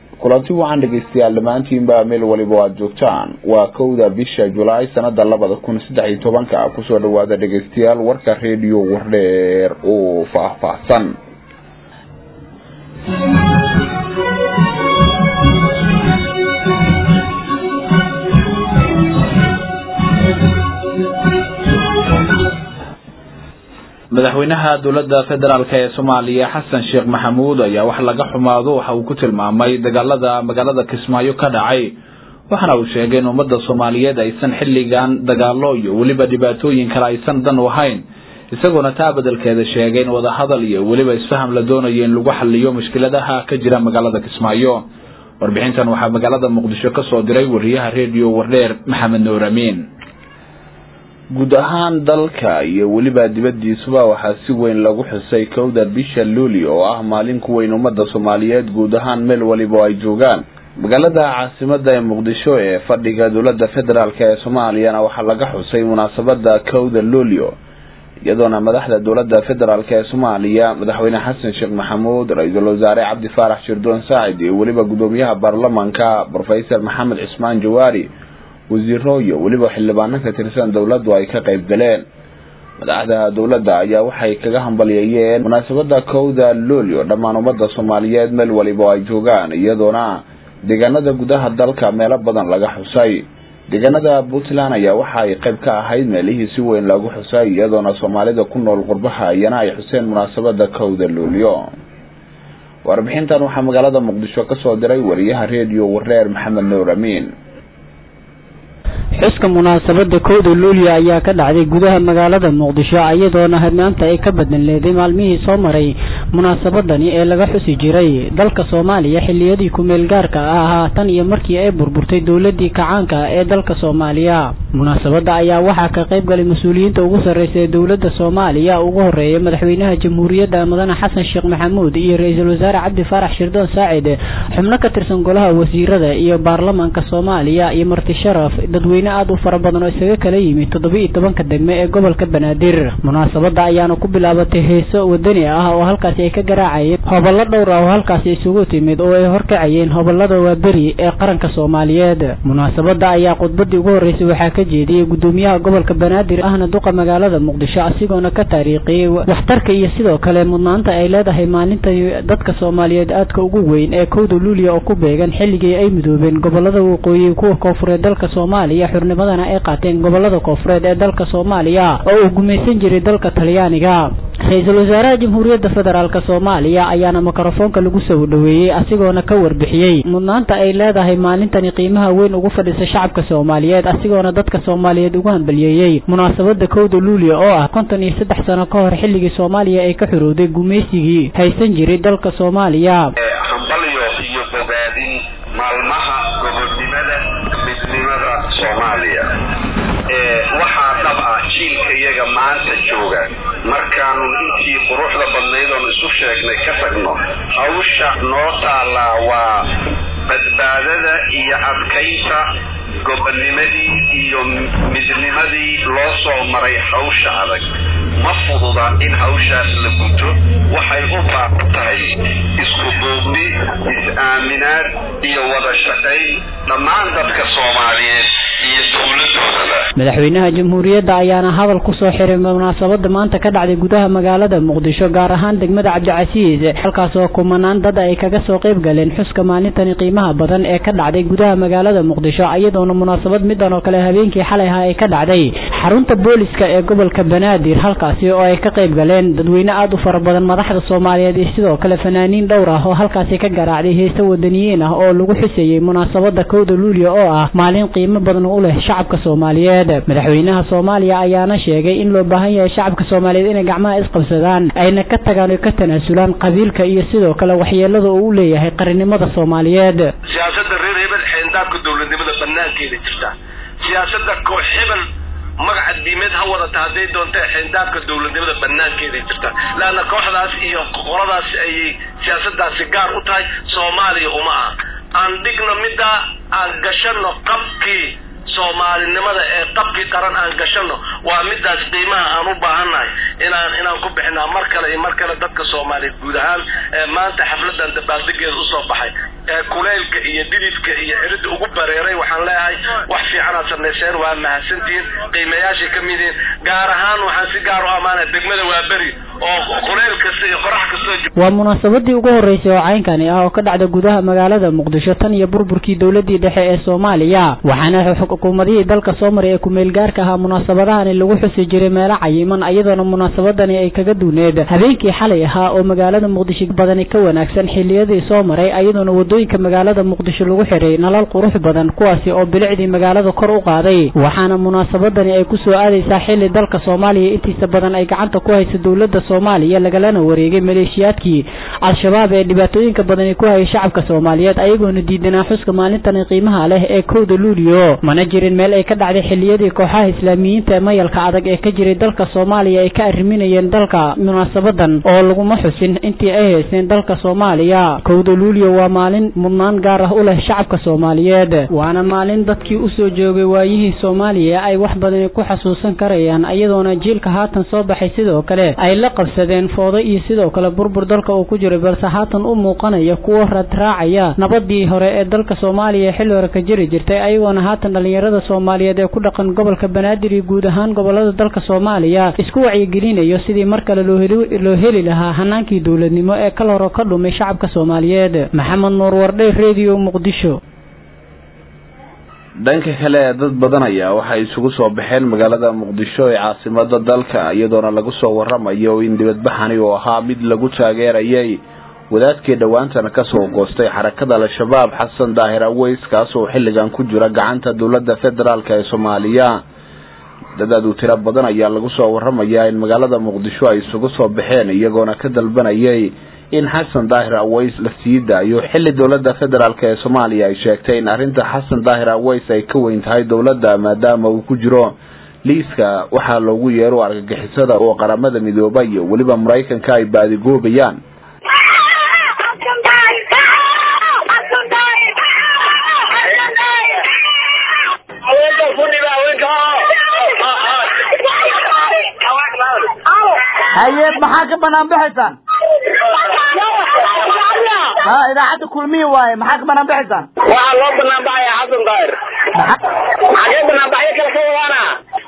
kulanti wacan dhegeystayaal dhammaantiinba meel waliba aad joogtaan waa kowda bisha julaay sanada labada kun saddex iyo tobanka kusoo dhawaada dhegeystayaal warka redio wardheer oo faahfaahsan madaxweynaha dowladda federaalk ee soomaaliya xasan sheekh maxamuud ayaa wax laga xumaado waxa uu ku tilmaamay dagaalada magaalada kismaayo ka dhacay waxaana uu sheegay in ummadda soomaaliyeed aysan xilligan dagaalo iyo weliba dhibaatooyin kale aysan dan u ahayn isagoona taa bedelkeeda sheegay in wadahadal iyo weliba isfaham la doonayo in lagu xaliyo mushkiladaha ka jira magaalada kismaayo warbixintan waxaa magaalada muqdisho kasoo diray wariyaha redio wardheer maxamed nuur amiin guud ahaan dalka iyo weliba dibadiisuba waxaa si weyn lagu xusay kowda bisha luuli oo ah maalin ku weyn ummadda soomaaliyeed guud ahaan meel waliba ay joogaan magaalada caasimada ee muqdisho ee fadhiga dowladda federaalk ee soomaaliyana waxaa laga xusay munaasabada kowda luulio iyadoona madaxda dowladda federaalk ee soomaaliya madaxweyne xasan sheekh maxamuud ra-iisul wasaare cabdi faarax shirdoon saacid iyo weliba gudoomiyaha baarlamanka rofeor maxamed cismaan jawaari wasiiro iyo weliba xildhibaano ka tirsan dowladdu ay ka qayb galeen madaxda dowladda ayaa waxay kaga hambalyeeyeen munaasabada kowda luulio dhammaan ummadda soomaaliyeed meel waliba ay joogaan iyadoona deegaanada gudaha dalka meelo badan laga xusay deegaanada puntland ayaa waxa ay qayb ka ahayd meelihii si weyn lagu xusay iyadoona soomaalida ku nool qurbaha iyana ay xuseen munaasabada kowda luulio warbixintan waxaa magaalada muqdisho kasoo diray wariyaha redio wareer maxamed nuur amiin xuska munaasabada kowda luulyo ayaa ka dhacday gudaha magaalada muqdisho iyadoona hadnaanta ay ka badan leeday maalmihii soo maray munaasabadani ee laga xusi jiray dalka soomaaliya xiliyadii kumeel gaarka ahaa tan iyo markii ay burburtay dowladii kacaanka ee dalka soomaaliya munaasabada ayaa waxaa ka qayb galay mas-uuliyiinta ugu sarreysa ee dowlada soomaaliya ugu horeeya madaxweynaha jamhuuriyadda mudane xasan sheekh maxamuud iyo ra-iisul wasaare cabdi faarax shirdoon saacid xubno ka tirsan golaha wasiirada iyo baarlamanka soomaaliya iyo marti sharaf dadweyne aad u fara badan oo isaga kala yimid toddoba iyo tobanka degme ee gobolka banaadir munaasabada ayaana ku bilaabatay heeso wadani ah oo halkaasi ay ka garaacayeen hobollo dhowr ah oo halkaasi isugu timid oo ay horkacayeen hobolada waaberi ee qaranka soomaaliyeed munaasabada ayaa khudbadii ugu horreysay waxaa ka jeediyey gudoomiyaha gobolka banaadir ahna duqa magaalada muqdisho asigoona ka taariikhiyey waxtarka iyo sidoo kale mudnaanta ay leedahay maalinta dadka soomaaliyeed aadka ugu weyn ee kowda luuliya oo ku beegan xilligii ay midoobeen gobolada waqooyi kuwa koonfureed dalka soomaaliya xurnimadana ay qaateen gobolada koonfureed ee dalka soomaaliya oo uu gumaysan jiray dalka talyaaniga ra-iisul wasaaraha jamhuuriyadda federaalk soomaaliya ayaana mikrofoonka lagu soo dhaweeyey asigoona ka warbixiyey mudnaanta ay leedahay maalintani qiimaha weyn ugu fadhisa shacabka soomaaliyeed asigoona dadka soomaaliyeed ugu hambaliyeeyey munaasabada kowda luulia oo ah konton iyo saddex sano ka hor xilligii soomaaliya ay ka xorowday gumaysigii haysan jiray dalka soomaaliya hambalyo iyo bogaadin maalmaha gobodnimada midnimada soomaaliya waxaa dhab ah jiilka iyaga maanta jooga markaanu intii quruxda badnayd oon isu sheegnay ka tagno hawsha noo taallaa waa badbaadada iyo adkaynta gobonnimadii iyo midnimadii loo soo maray hawsha adag ma fududa in hawshaas la guto waxay u baahan tahay isku duubni is-aaminaad iyo wada shaqayn dhammaan dadka soomaaliyeed iyo dowladoodaba madaxweynaha jamhuuriyadda ayaana hadal kusoo xiray munaasabada maanta ka dhacday gudaha magaalada muqdisho gaar ahaan degmada cabdicasiis halkaas oo kumanaan dad ay kaga soo qayb galeen xuska maalintani qiimaha badan ee ka dhacday gudaha magaalada muqdisho iyadoona munaasabad midan oo kale habeenkii xalay ahaa ay ka dhacday xarunta booliska ee gobolka banaadir halkaasi oo ay ka qayb galeen dadweyne aada u fara badan madaxda soomaaliyeed iyo sidoo kale fanaaniin dhowr ah oo halkaasi ka garaacday heese wadaniyiin ah oo lagu xuseeyey munaasabada kowda luulia oo ah maalin qiimo badan u leh shacabka soomaaliyeed madaxweynaha soomaaliya ayaana sheegay in loo baahan yahay shacabka soomaaliyeed inay gacmaha isqabsadaan ayna ka tagaan oo ka tanaasulaan qabiilka iyo sidoo kale waxyeelada uu u leeyahay qarannimada soomaaliyeed siyaasada reer hebel xeendaabka dowladnimada banaankeeda jirta siyaasada koox hebel magaca diimeed ha wadata hadday doonta xeendaabka dowladnimada banaankeeda jirta leanna kooxdaas iyo qoladaas ayay siyaasadaasi gaar u tahay soomaaliya uma ah aan dhigno middaa aan gashano qabkii soomaalinimada ee qabkii qaran aan gashano waa midaas qiimaha aan u baahannahay inaan inaan ku bixinaa mar kale iyo mar kale dadka soomaaliyeed guud ahaan ee maanta xafladan dabaaldegeeda usoo baxay ee kuleylka iyo dhididka iyo ciridda ugu bareeray waxaan leeyahay wax fiicanaad samayseen waa mahadsantihiin qiimayaashay ka mid yihiin gaar ahaan waxaan si gaar u ammaanaya degmada waa beri oo kuleyl kasta iyo qorax kastoo waa munaasabadii ugu horeysay oo caynkani ah oo ka dhacda gudaha magaalada muqdisho tan iyo burburkii dowladii dhexe ee soomaaliya waxaana xukuumadihii dalka soo maray ee kumeel gaarka ahaa munaasabadahani lagu xusi jiray meelo cayiman iyadoona munaasabadani ay kaga duuneed habeenkii xalay ahaa oo magaalada muqdisho badani ka wanaagsan xiliyadii soo maray iyadoona wadooyinka magaalada muqdisho lagu xiray nalal qurux badan kuwaasi oo bilicdii magaalada kor u qaaday waxaana munaasabadani ay kusoo aadaysaa xili dalka soomaaliya intiisa badan ay gacanta ku hayso dowlada soomaaliya lagalana wareegay maleeshiyaadkii al-shabaab ee dhibaatooyinka badani ku hayay shacabka soomaaliyeed ayagoona diidanaa xuska maalintani qiimaha leh ee kowda luulio mana jirin meel ay ka dhacday xiliyadii kooxaha islaamiyiinta ee mayalka adag ee ka jiray dalka soomaaliya ay ka arriminayeen dalka munaasabadan oo laguma xusin intii ay haysteen dalka soomaaliya kowda luulio waa maalin mudnaan gaar ah u leh shacabka soomaaliyeed waana maalin dadkii usoo joogay waayihii soomaaliya ay wax badani ku xasuusan karayaan iyadoona jiilka haatan soo baxay sidoo kale ay la qabsadeen foodo iyo sidoo kale burbur dalka uu ku jiray balse haatan u muuqanaya kuwo radraacaya nabadii hore ee dalka soomaaliya xilli hore ka jiri jirtay ayagoona haatan dhalinyarada soomaaliyeed ee ku dhaqan gobolka banaadir iyo guud ahaan gobolada dalka soomaaliya isku wacyigelinayo sidii mar kale loo heli lahaa hanaankii dowladnimo ee kal hore ka dhumay shacabka soomaaliyeed maxamed nuur wardhe redio muqdisho dhanka kale dad badan ayaa waxay isugu soo baxeen magaalada muqdisho ee caasimada dalka iyadoona lagu soo waramayo in dibadbaxani uu ahaa mid lagu taageerayay wadaadkii dhowaantana kasoo goostay xarakada al-shabaab xasan daahir aweys kaasoo xilligan ku jira gacanta dowlada federaalk ee soomaaliya dad aad u tiro badan ayaa lagu soo waramayaa in magaalada muqdisho ay isugu soo baxeen iyagoona ka dalbanayay in xasan daahir aweys la sii daayo xilli dowlada federaalk ee soomaaliya ay sheegtay in arrinta xasan daahir aweys ay ka weyn tahay dowladda maadaama uu ku jiro liiska waxaa loogu yeero argagixisada oo qaramada midooba iyo weliba maraykanka ay baadigoobayaan haye maxaa ka banaan baxaysaan ha idaacadda kulmiya waaye maxaa ka banaan baxaysaan waxaa loo banaan baxaya xasan daahir maxagee banaanbaxyo kale ka wadaana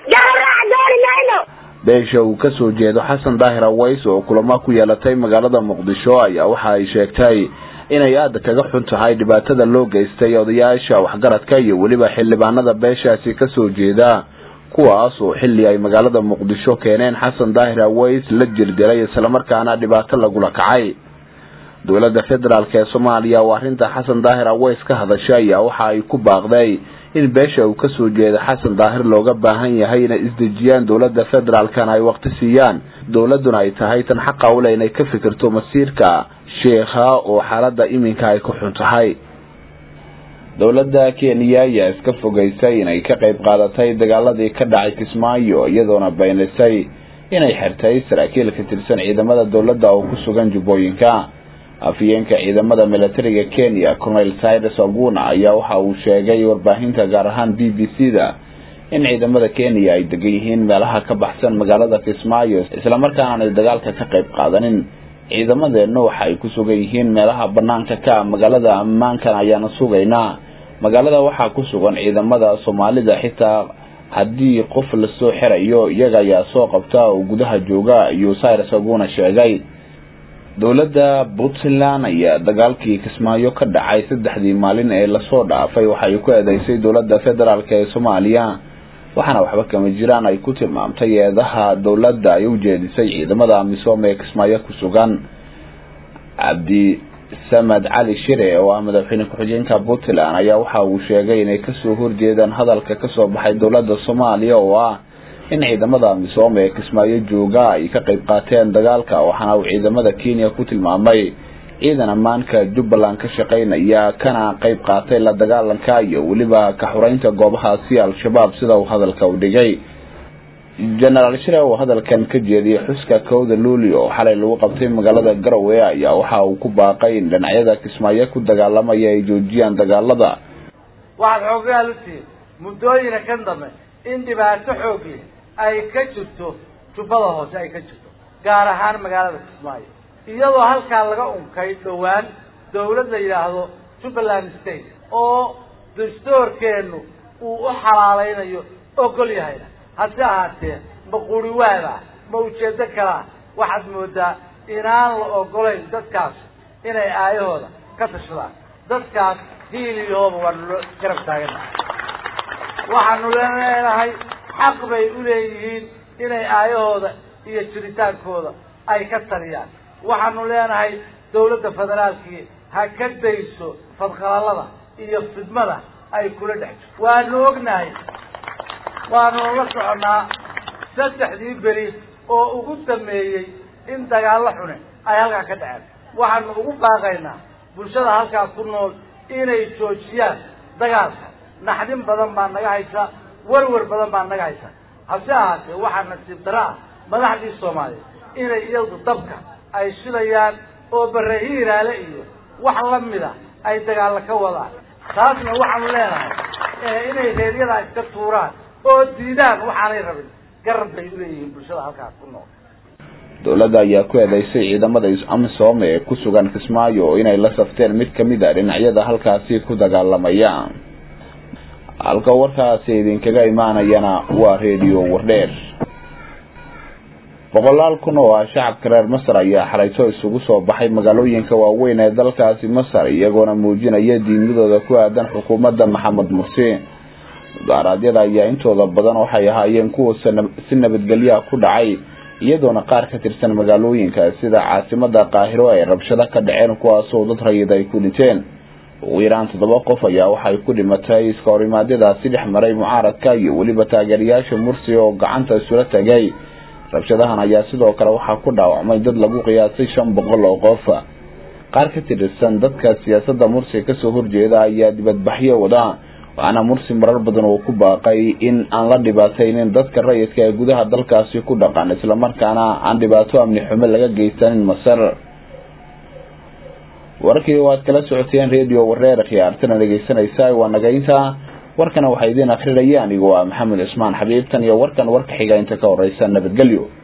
beesha uu kasoo jeedo xasan daahir aweys oo kulamo ku yeelatay magaalada muqdisho ayaa waxa ay sheegtay inay aada kaga xun tahay dhibaatada loo geystay odayaasha waxgaradka iyo weliba xildhibaanada beeshaasi kasoo jeeda kuwaas oo xilli ay magaalada muqdisho keeneen xasan daahir aweys la jirdilay islamarkaana dhibaato lagula kacay dowladda federaalk ee soomaaliya oo arrinta xasan daahir aweys ka hadashay ayaa waxa ay ku baaqday in beesha uu kasoo jeeda xasan daahir looga baahan yahay inay isdejiyaan dowladda federaalkana ay waqti siiyaan dowladuna ay tahay tan xaqa ule inay ka fikirto masiirka sheekha oo xaalada iminka ay ku xun tahay dowladda kenya ayaa iska fogeysay inay ka qayb qaadatay dagaaladii ka dhacay kismaayo iyadoona baynisay inay xirtay saraakiil ka tirsan ciidamada dowladda oo ku sugan jubbooyinka afyeenka ciidamada militariga kenya colonel cyrus oguna ayaa waxa uu sheegay warbaahinta gaar ahaan b b c da in ciidamada kenya ay degan yihiin meelaha ka baxsan magaalada kismaayo islamarkaana aanay dagaalka ka qayb qaadanin ciidamadeennu waxa ay ku sugan yihiin meelaha banaanka ka magaalada ammaankan ayaana sugaynaa magaalada waxaa ku sugan ciidamada soomaalida xitaa haddii qof lasoo xirayo iyaga ayaa soo qabta oo gudaha jooga ayuu cyrus oguna sheegay dowladda puntland ayaa dagaalkii kismaayo ka dhacay saddexdii maalin ee lasoo dhaafay waxay ku eedeysay dowladda federaalk ee soomaaliya waxaana waxba kama jiraan ay ku tilmaamtay eedaha dowladda ay u jeedisay ciidamada amisom ee kismaayo ku sugan cabdi samed cali shire oo ah madaxweyne ku-xigeenka puntland ayaa waxa uu sheegay inay kasoo horjeedaan hadalka kasoo baxay dowladda soomaaliya oo ah in ciidamada amisom ee kismaayo jooga ay ka qayb qaateen dagaalka waxaana uu ciidamada kenya ku tilmaamay ciidan ammaanka jubbaland ka shaqaynaya kana qayb qaatay la dagaalanka iyo weliba ka xureynta goobahaasi al-shabaab sida uu hadalka u dhigay genaraal shire oo hadalkan ka jeediyay xuska kowda luuli oo xalay lagu qabtay magaalada garowe ayaa waxa uu ku baaqay in dhinacyada kismaayo ku dagaalamaya ay joojiyaan dagaalada waxaad xoogayaal u tihiin muddooyina kan dambe in dhibaato xoogle ay ka jirto jubbada hoose ay ka jirto gaar ahaan magaalada kismaayo iyadoo halkaa laga unkay dhowaan dawlad la yidhaahdo jubbaland state oo dastoorkeenu uu u xalaalaynayo ogol yahayna hase ahaatee ma quri waada ma ujeedo kalaa waxaad moodaa inaan la ogolayn dadkaas inay aayahooda ka tashadaan dadkaas hiil iyo hooba waanu lo garab taagana waxaanu leenahay xaq bay u leeyihiin inay aayahooda iyo jiritaankooda ay ka taliyaan waxaanu leenahay dawladda federaalkii ha ka dayso fadqalalada iyo fidmada ay kula dhex jirto waanu ognahay waanu la soconnaa saddexdii beri oo ugu dameeyey in dagaallo xune ay halkaa ka dhaceen waxaanu ugu baaqaynaa bulshada halkaas ku nool inay joojiyaan dagaalka naxdin badan baa naga haysa warwar badan baa naga haysa hase ahaatee waxaa nasiib dara ah madaxdii soomaaliya inay iyadu dabka ay shilayaan oo bare hiiraale iyo wax lamida ay dagaalla ka wadaan taasna waxaanu leenahay inay reeryadaa iska tuuraan oo diidaan waxaanay rabin garab bay uleeyihiin bulshada halkaas ku nool dowladda ayaa ku eedeysay ciidamada amisom ee ku sugan kismaayo inay la safteen mid kamid a dhinacyada halkaasi ku dagaalamaya halka warkaasi idinkaga imaanayana waa redio wardheer boqolaal kun oo ah shacabka reer masar ayaa xalayto isugu soo baxay magaalooyinka waaweyn ee dalkaasi masar iyagoona muujinaya diimadooda ku aadan xukuumadda maxamed mursi mudaaraadyada ayaa intooda badan waxay ahaayeen kuwa si nabadgelyaha ku dhacay iyadoona qaar ka tirsan magaalooyinka sida caasimada qaahiro ay rabshado ka dhaceen kuwaasoo dad rayid ay ku dhinteen ugu yaraan toddoba qof ayaa waxay ku dhimatay iska horimaadyadaasi dhex maray mucaaradka iyo weliba taageerayaasha mursi oo gacanta isula tagay rabshadahan ayaa sidoo kale waxaa ku dhaawacmay dad lagu qiyaasay shan boqol oo qof qaar ka tirsan dadka siyaasadda mursi kasoo horjeeda ayaa dibadbaxyo wada waxaana mursi marar badan uu ku baaqay in aan la dhibaataynin dadka rayidka ee gudaha dalkaasi ku dhaqan islamarkaana aan dhibaato amni xumo laga geysanin masar warkii waad kala socoteen redio wareer khiyaartana dhegeysanaysa waa nagaynta warkana waxaa idiin akrinaya anigoo ah maxamed cusmaan xabiibtan iyo warkan warka xiga inta ka horeysa nabadgelyo